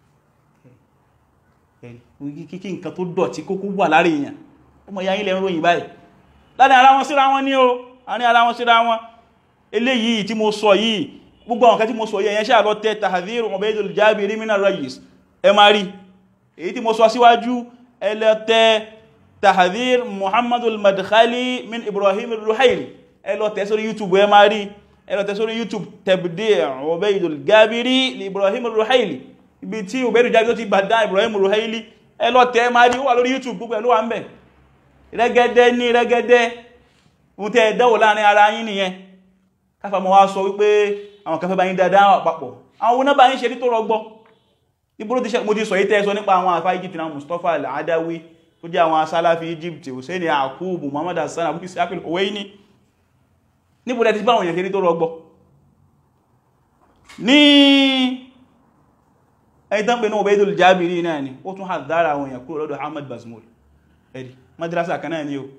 kíkí nǹkan tó dọ̀tí kókó wà lára èèyàn ó mọ̀ ya ilẹ̀ ń ròyìn báyìí láàrin ara wọn síra wọn ní o àárín ara wọn síra wọn eléyìí tí mo sọ yìí gbogbo àwọn kan tí mo sọ yẹn ṣáà lọ tẹ́ tahdhir Ubaydul Jabiri mina Rayis ẹ máa rí èyí tí mo sọ síwájú ẹlẹ́tẹ́ tahdhir Muhammadul Madkhali min Ibrahim Ruhaili ẹ lọ tẹ́ sórí YouTube ẹ máa rí ẹ lọ tẹ́ sórí YouTube Tabdi' Ubaydul Jabiri li Ibrahim Ruhaili ibi tí Ubaydul Jabiri tó ti bàdá Ibrahim Ruhaili ẹ lọ tẹ́ máa rí ó wà lórí YouTube gbogbo ẹ̀ ló wà ń bẹ̀ rẹ́gẹ́dẹ́ ní rẹ́gẹ́dẹ́ ohun tẹ́ ẹ dánwò láàrin ara yín nìyẹn káfà mọ́ wá sọ wípé àwọn kan fẹ́ bá yín dáadáa àpapọ̀ àwọn oná bá yín ṣe rí tó rọgbọ́ ibúrú ti ṣe mo ti sọ yí tẹ́ẹ̀sọ nípa àwọn àfá Egypt náà Mustapha al-Adawi tó jẹ́ àwọn asálàfi Egypt Hussein Yakubu Muhammad Hassan Abu Ishaq al-Huwaini níbo lẹ ti bá àwọn èèyàn ṣe rí tó rọgbọ́ ní ẹni tán pé ní Ubaydul Jabiri náà ni ó tún hàdára àwọn èèyàn kúrò lọ́dọ̀ Ahmad Bazmul ẹ̀dì madrasa kan náà ni ó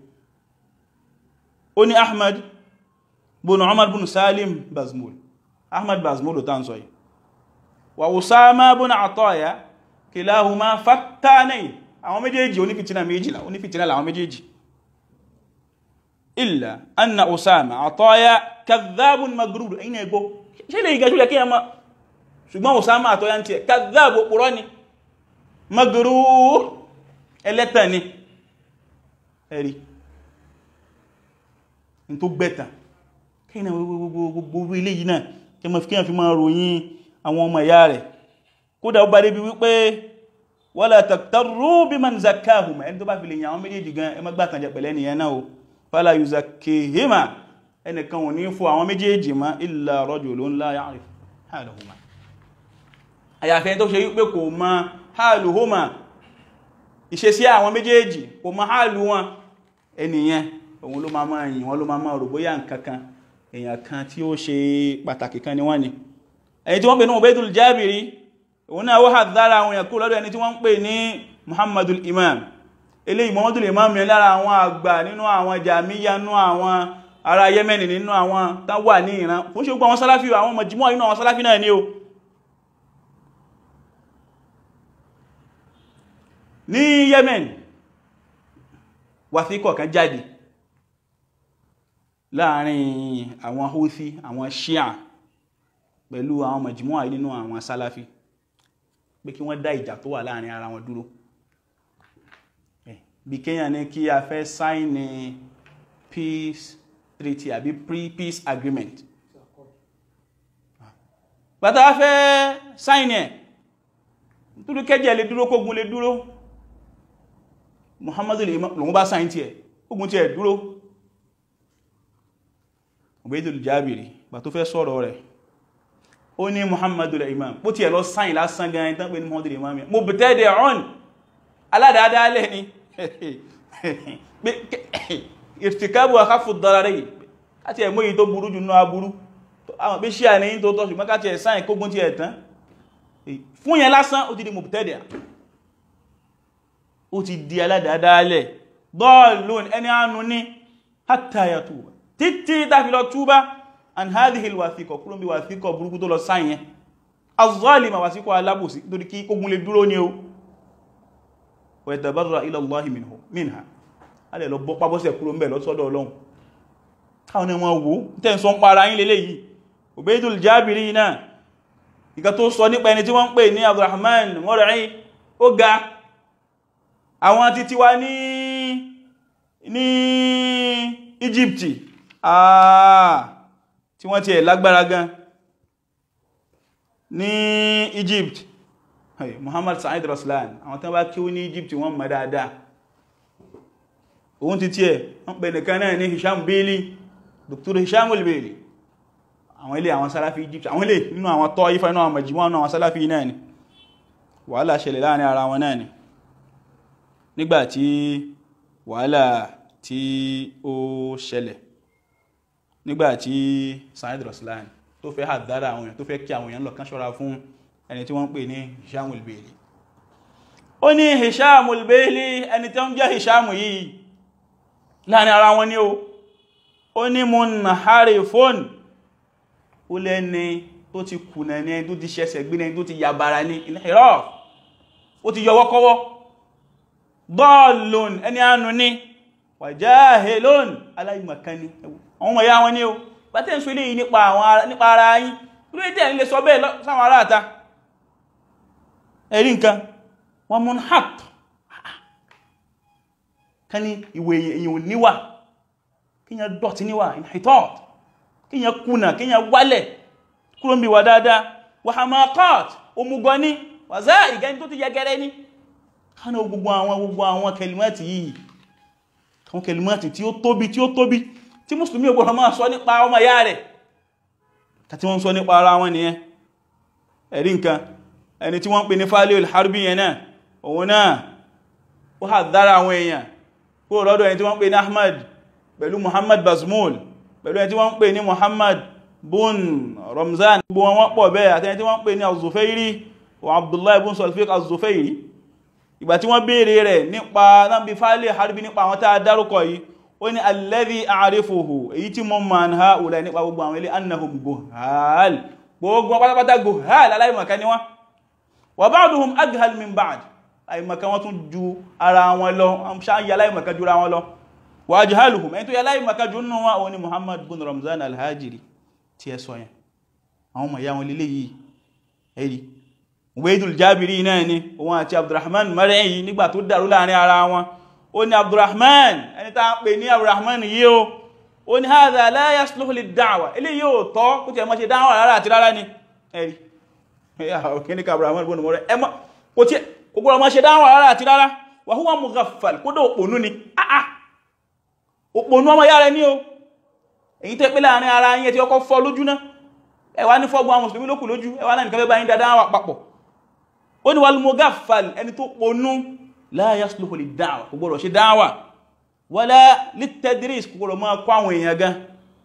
ó ní Ahmad bùn Umar bùn Salim Bazmul Ahmad Bazmul ta ń sọ yìí wa Usama bùn Ataya kilahuma fattanayn àwọn méjèèjì onífìtínà méjìlá onífìtínà làwọn méjèèjì illa anna Usama Ataya kadhabun magrur ẹ̀yìn ẹgbó ṣe lè gẹ́jú lẹ́kí ẹmọ ṣùgbọ́n Usama Ataya ti ẹ̀ kadhab òpùrọ́ ni magrur ẹlẹ́tàn ni ẹ̀rí in tó gbẹ̀tàn kí ní gbogbo ilé yìí náà kí ma fi kí fi máa ròyìn àwọn ọmọ ìyá rẹ̀ kódà ó bá débi wípé wala taktarru biman zakkahuma ẹni tó bá fi lè yàn àwọn méjèèjì gan ẹ má gbàtàn jẹ pẹ̀lẹ́ nìyẹn náà o fala yuzakkihima ẹnìkan ò ní fún àwọn méjèèjì ma illa rajulun la ya'rif haluhuma àyàfẹ́ tó ṣe wípé kò mọ haluhuma ìṣesí àwọn méjèèjì kò mọ hálù wọn ẹnìyẹn òun ló máa máa yìn wọn ló máa máa rò bóyá nǹkankan èèyàn kan tí ó ṣe pàtàkì kan ni wọ́n ni ẹni tí wọ́n pè ní Ubaydul Jabiri òun náà wó hàdára àwọn èèyàn kú lọ́dọ̀ ẹni tí wọ́n ń pè ní muhammadul imam eléyìí muhammadul imam yẹn lára àwọn àgbà nínú àwọn jàmíyà nínú àwọn ará yemeni nínú àwọn tán wà ní ìran fún ṣe gbogbo àwọn sálàfí àwọn mọ̀jímọ̀ inú àwọn sálàfí náà ní o ní yemen wàthíkọ̀ kan jáde láàrin àwọn houthi àwọn shia pẹ̀lú àwọn mọ̀jímọ̀ nínú àwọn sálàfí pé kí wọ́n dá ìjà tó wà láàrin ara wọn dúró bí kéyàn ní kí a fẹ́ sáìnì peace treaty àbí pre-peace agreement bàtà fẹ́ sáìnì ẹ̀ dúró kẹjẹ lè dúró kógun lè dúró muhammadu lòun bá sáìnì tí ẹ̀ kógun tí ẹ̀ dúró Ubaydul Jabiri bà tó fẹ́ sọ̀rọ̀ rẹ̀ ó ní muhammadu imam bó ti ẹ̀ lọ sáyìn lásán gan ẹni tán pé ní muhammadu imam mo bẹ̀tẹ́ dẹ̀ ọ̀n aládàádáálẹ̀ ni ìrtìkábù àkáfù dára rẹ̀ káti ẹ̀ mọ́yí tó burú jù náà burú àwọn pé ṣíà ní tó tọ́ ṣùgbọ́n káti ẹ̀ sáyìn kógún ti ẹ̀ tán fún yẹn lásán ó ti di mo bẹ̀tẹ́ dẹ̀ ó ti di aládàádáálẹ̀ dọ́ọ̀lùn ẹni àánú ní hátàyàtù títí tàfi lọ túbá an hadhihi alwathiqa kúrò bí wàthíkọ̀ burúkú tó lọ sáyẹn az-zalima wàthíkọ̀ alábòsí torí kí kógun lè dúró ní o wa yatabarra ila Allahi minha a lè lọ bọ́ pábọ́sẹ̀ kúrò ń bẹ̀ lọ́sọ́dọ̀ Ọlọ́run káwọn ni wọ́n wó tẹ́ ń sọ ń para yín lélẹ̀ yìí Ubaydul Jabiri náà ìkà tó sọ nípa ẹni tí wọ́n ń pè ní Abdurrahman Mur'i ó ga àwọn títí wá ní ní Egypt ah tí wọ́n ti ẹ̀ lágbára gan ní Egypt hey, Muhammad Sa'id Raslan àwọn tán bá kí ó ní Egypt wọ́n mọ̀ dáadáa òun ti tí ẹ̀ wọ́n pẹ̀ nìkan náà ní Hisham Bailey Dr. Hisham al-Bailey àwọn ilé àwọn Salafi Egypt àwọn ilé nínú àwọn tọ́ ifá inú àwọn majimọ́ àwọn Salafi náà ni wàhálà ṣẹlẹ̀ láàrin ara wọn náà ni nígbàtí wàhálà tí ó ṣẹlẹ̀ nígbàtí Sa'id Raslan tó fẹ́ àdára àwọn èèyàn tó fẹ́ kí àwọn èèyàn lọ kán ṣọ́ra fún ẹni tí wọ́n pè ní Hisham al-Bailey ó ní Hisham al-Bailey ẹni tí ó ń jẹ́ Hisham yìí láàrin ara wọn ní o ó ní munharifun ó lẹ́ni tó ti kùnà ní ẹni tó ti ṣẹ̀ṣẹ̀ gbé ní tó ti yàbára ní ìlẹ́rọ̀ ó ti yọwọ́kọ́wọ́ dọ́ọ̀lùn ẹni ànú ní wàjáhélòn aláìmọ̀kaní àwọn ọmọ ya wọn ní o bátẹ́ ń sọ ilé yìí nípa ara yín lórí tẹ́ nílé sọ bẹ́ẹ̀ sáwọn ará àta ẹ̀rí nǹkan wọ́n mún hàt ká ní ìwé èyàn níwà kíyàn dọ̀tí níwà inhitot kíyàn kùnà kíyàn wálẹ̀ kúrò ń bí wà dáadáa wà hamakot omugọ ní wà záà ìgẹni tó ti yẹgẹrẹ ní kánà gbogbo àwọn gbogbo àwọn kẹlìmọ́tì yìí àwọn kẹlìmọ́tì tí ó tóbi tí ó tóbi tí mùsùlùmí ògbọ́n máa sọ nípa ọmọ ìyá rẹ̀ tàbí wọ́n sọ nípa ara wọn nìyẹn ẹ̀rí nǹkan ẹni tí wọ́n pè ní fálẹ́ al-harbi yẹn náà òun náà ó hà dára àwọn èèyàn kúrò lọ́dọ̀ ẹni tí wọ́n pè ní ahmad pẹ̀lú muhammad bazmul pẹ̀lú ẹni tí wọ́n pè ní muhammad bun ramzan gbogbo wọn wọ́n pọ̀ bẹ́ẹ̀ àti ẹni tí wọ́n pè ní az-zufairi wa abdullahi bun sulfiq az-zufairi ìgbà tí wọ́n béèrè rẹ̀ nípa náà bí fálẹ́ harbi nípa àwọn tá a dárúkọ yìí ó ní alladhi a'rifuhu èyí tí mo ma ń ha òlà nípa gbogbo àwọn ilé annahum guhal gbogbo pátápátá guhal aláìmọ̀ká ni wọ́n wa ba'duhum aghal min ba'd àìmọ̀ká wọ́n tún ju ara wọn lọ ṣáyí aláìmọ̀ká ju ara wọn lọ wa ajhaluhum ẹni tó yẹ aláìmọ̀ká ju nínú wọn ni muhammad bin ramzan alhajiri tí ẹ sọ yẹn àwọn ọmọ ìyá wọn lílé yìí ẹ̀rí Ubaydul Jabiri náà ni òun àti Abdurrahman mẹ́rin yìí nígbà tó dàrú láàrin ara wọn ó ní Abdurrahman ẹni tá ń pè ní Abdurrahman yìí o ó ní hadha la yasluhu lid-da'wa ilé yóò tọ́ kó tí ẹ mọ́ ṣe dáwà rárá àti rárá ni ẹ̀rí kíníkà Abdurrahman bọ́nà mọ́rẹ́ ẹmọ́ kò tí kò gbọ́rọ̀ mọ́ ṣe dáwà rárá àti rárá wa huwa mughaffal kódò òpònú ni àà òpònú ọmọ yára ní o èyí tẹ́ pé láàrin ara yẹn tí ọkọ̀ fọ́ lójú náà ẹwà ní fọ́gbọ́n àwọn mùsùlùmí lókù lójú ẹwà náà nìkan fẹ́ bá yín dáadáa wà papọ̀ ó ní wal mughaffal ẹni tó ponú la yasluhu lid-da'wa kò gbọ́dọ̀ ṣe dáwà wala lit-tadris kò gbọ́dọ̀ máa kọ́ àwọn èèyàn gan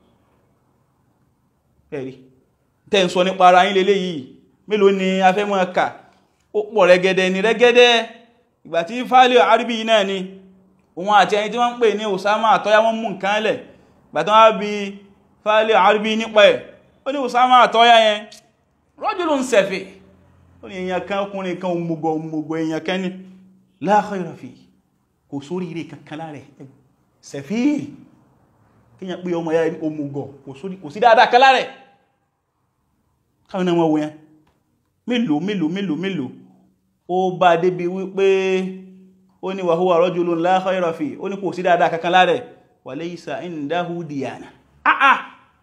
ẹ̀rí tẹ́ ń sọ nípa ara yín lélé yìí mélòó ni a fẹ́ máa kà ó pọ̀ rẹ́gẹ́dẹ́ ni rẹ́gẹ́dẹ́ ìgbà tí fálíò àríbí náà ni òun àti ẹni tí wọ́n ń pè ní Usama àtọ́yá wọ́n mú nǹkan lẹ̀ ìgbà tí wọ́n bí fálíò àríbí nípa ẹ̀ ó ní Usama àtọ́yá yẹn rajulun safi ó ní èèyàn kan ọkùnrin kan òmùgọ̀ òmùgọ̀ èèyàn kan ní la khayra fi kò sórí ire kankan láàrẹ̀ safi kíyàn pé ọmọ ya òmùgọ̀ kò sí dáadáa kan láàrẹ̀ káwọn náà wọ́n wọ́n mélòó mélòó mélòó mélòó ó bá débi wípé ó ní wa huwa rajulun la khayra fi ó ní kò sí dáadáa kankan láàrẹ̀ wa laysa indahu diyana ah ah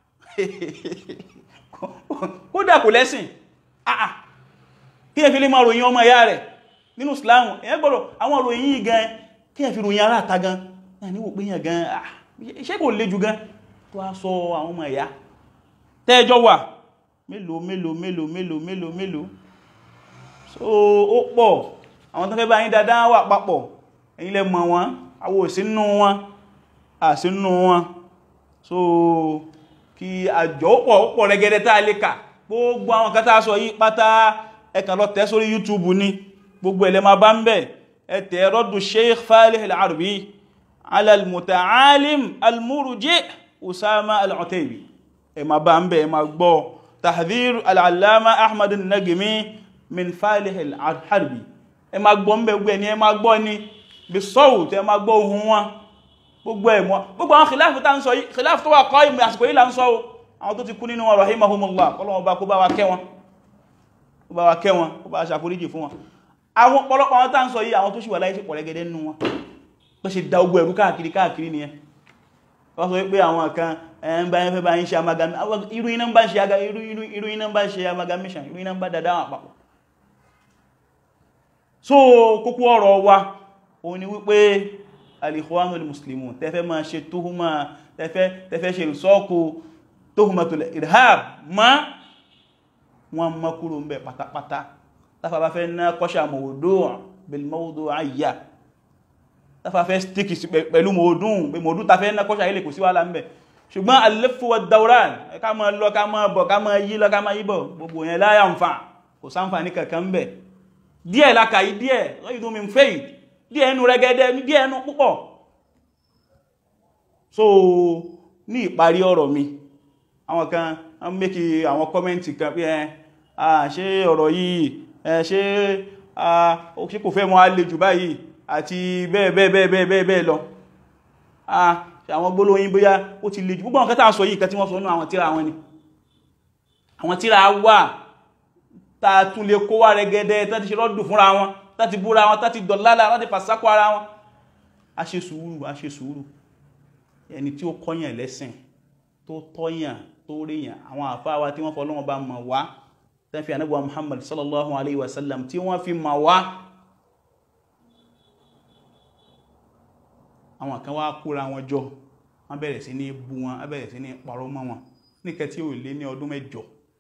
kódà kò lẹ́sìn àà kí ẹ fi lè máa ròyìn ọmọ ìyá rẹ̀ nínú Islam èyàn gbọ́dọ̀ àwọn ròyìn yìí gan kí ẹ fi ròyìn ara ta gan náà níwò pé yàn gan ṣé kò lè jù gan tó á sọ àwọn ọmọ ìyá tẹ́ẹjọ́ wà mélòó mélòó mélòó mélòó mélòó mélòó so ó pọ̀ àwọn tó fẹ́ bá yín dáadáa wà papọ̀ ẹ̀yin lẹ mọ̀ wọn àwọ̀ òsínú wọn àsínú wọn so kí àjọ pọ̀ pọ̀ rẹ̀gẹ̀dẹ̀ tá a lè kà gbogbo àwọn kan tá a sọ yí pátá ẹ kàn lọ tẹ̀ sórí YouTube ní gbogbo ẹ̀lẹ́ ma bá ń bẹ̀ ẹ tẹ̀ rọ́dù Sheikh Falih al-Harbi ala al-muta'alim al-murji Usama al-Utaybi ẹ ma bá ń bẹ̀ ẹ ma gbọ́ tahdhir al-allama Ahmad an-Najmi min Falih al-Harbi ẹ ma gbọ́ ń bẹ̀ gbẹ̀ ni ẹ ma gbọ́ ni bí sawt ẹ ma gbọ́ ohun wọn gbogbo ẹ̀mọ́ gbogbo àwọn kìláàfù tá ń sọ yìí kìláàfù tó wà kọ́ ìmọ̀ àsìkò yìí là ń sọ o àwọn tó ti kú nínú wọn rahimahumullah kọlọ́wọ́n bá kó bá wa kẹ́ wọn kó bá wa kẹ́ wọn kó bá ṣàforíjì fún wọn àwọn pọ̀lọpọ̀ àwọn tá ń sọ yìí àwọn tó ṣì wà láyé sí pọ̀lẹ́gẹ́dẹ́ nínú wọn tó ṣe da ogun ẹ̀rú káàkiri káàkiri nìyẹn wọ́n sọ pé àwọn kan ẹn bá yẹn fẹ́ bá yín ṣe amalgamation irú iná bá ṣe irú iná bá ṣe amalgamation irú iná bá dada wọn àpapọ̀ so kókó ọ̀rọ̀ wa òun ni wípé al-ikhwanul muslimun tẹfẹ́ máa ṣe tuhuma tẹfẹ́ ṣe ìsọ́kù tuhumatul irhab ma wọn mọ́ kúrò ń bẹ pátápátá tafà bá fẹ́ ná kọ́ṣà mawdu' bil mawdu'iyya tafà fẹ́ stíkì pẹ̀lú mọ̀ọ́dún pé mọ̀ọ́dún tafẹ́ ná kọ́ṣà ilẹ̀ kò sí wàhálà ń bẹ ṣùgbọ́n al-laffu wad-dawran ká máa lọ ká máa bọ̀ ká máa yí lọ ká máa yí bọ̀ gbogbo yẹn la yanfa kò sáǹfà ní kankan ń bẹ díẹ̀ lákàáyí díẹ̀ ghayru min fayd díẹ̀ ẹnu rẹ̀gẹ́dẹ́ ní díẹ̀ ẹnu púpọ̀ so ní ìparí ọ̀rọ̀ mi àwọn kan wọ́n mẹ́kì àwọn kọ́mẹ́ntì kan pé ẹ ṣe ọ̀rọ̀ yìí ẹ ṣe ṣe kò fẹ́ mọ́ á lè jù báyìí àti bẹ́ẹ̀ bẹ́ẹ̀ bẹ́ẹ̀ bẹ́ẹ̀ bẹ́ẹ̀ bẹ́ẹ̀ lọ àwọn gbólóyìn bóyá ó ti lè jù gbogbo àwọn kẹta sọ yìí kan tí wọ́n sọ nú àwọn tíra wọn ni àwọn tíra wà ta tún lè kó wá rẹ̀gẹ́dẹ́ tán ti ṣe rọ́dù fúnra wọn láti búra wọn láti dọ̀lálà láti fàsákò ara wọn a ṣe sùúrù a ṣe sùúrù ẹni tí ó kọ́yàn lẹ́sìn tó tọ́yàn tó ríyàn àwọn àfáwà tí wọ́n fọ́ lọ́wọ́ bá mọ̀ wá tán fi ànábì Muhammad sallallahu alaihi wasallam tí wọ́n fi mọ̀ wá àwọn kan wá kóra wọn jọ wọ́n bẹ̀rẹ̀ sí ní bú wọn wọ́n bẹ̀rẹ̀ sí ní parọ́ mọ́ wọn níkẹ́ tí ó lé ní ọdún mẹ́jọ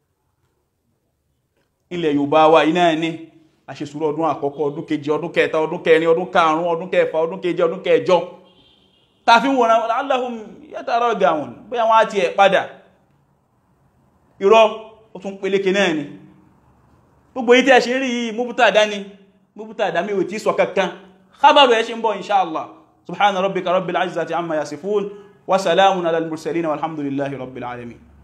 ilẹ̀ Yorùbá wa iná ẹni àṣesùúrù ọdún àkọ́kọ́ ọdún kejì ọdún kẹta ọdún kẹrin ọdún karùn-ún ọdún kẹfà ọdún keje ọdún kẹjọ tàfí wọn aláhùn yátàrà ọgá wọn bí àwọn àti ẹ̀ padà irọ́ ó tún peléke náà ni gbogbo yí tí a ṣe rí yìí múbútàdá ni múbútàdá mi ò tí sọ kankan khabaru ẹ̀ ṣe ń bọ̀ inṣáàlá subhana rabbika rabbil izzati amma yasifun wa salamun ala al-mursalin walhamdulillahi rabbil alamin